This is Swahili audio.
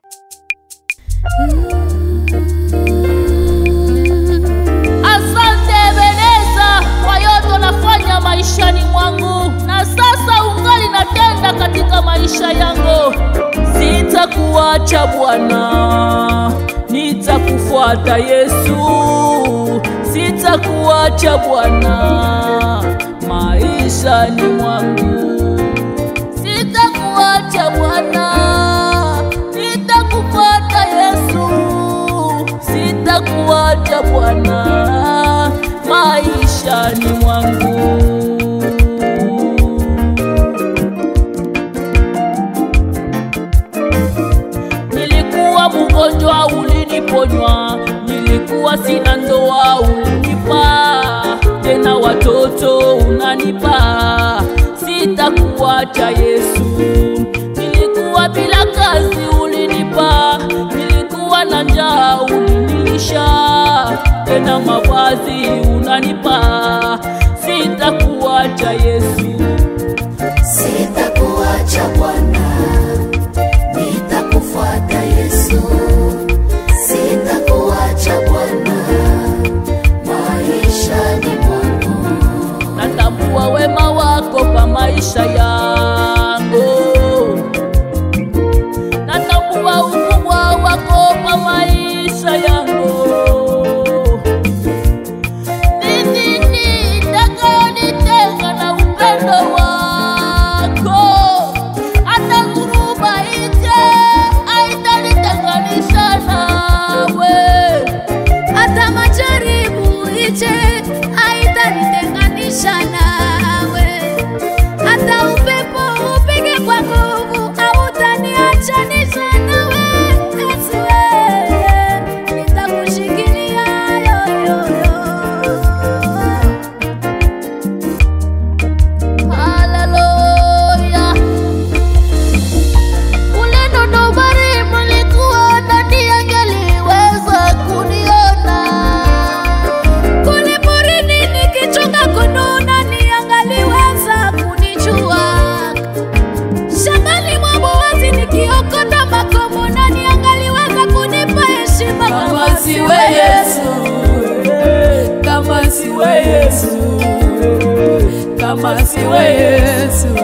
Asante Ebeneza kwa yote unafanya maishani mwangu, na sasa ungali natenda katika maisha yangu. Sitakuacha Bwana, nitakufuata Yesu. Sitakuacha Bwana maishani mwangu. Sitakuacha Bwana, nitakufuata Yesu. Sitakuacha Bwana maishani mwangu. Nilikuwa mgonjwa, uliniponywa. Nilikuwa sina ndoa, ulinipa tena watoto unanipa. Sitakuacha Yesu. Nilikuwa bila kazi, ulinipa. Nilikuwa na njaa, ulinilisha tena mavazi unanipa. Sitakuacha Yesu. Sitakuacha Bwana, nitakufuata Yesu. Sitakuacha Bwana, maishani mwangu. natambua wema wako kwa maisha yangu, natambua ukubwa wako kwa maisha yangu. Ni nini itakayonitenga na upendo wako? Hata dhuruba ije haitanitenganisha nawe. hata majaribu ije haitanitenganisha nawe, hata upepo upige kwa nguvu hautaniachanisha nawe. Yesu wewe, nitakushikilia yoyoyo. Haleluya. Ule Dodobari mlikuwa nani angeliweza kuniona? Kule porini nikichunga kondoo, nani angaliweza kunijua? Shambani mwa Boazi nikiokota makombo, nani angaliweza kunipa heshima Kama siwe Yesu, kama siwe Yesu, kama siwe Yesu,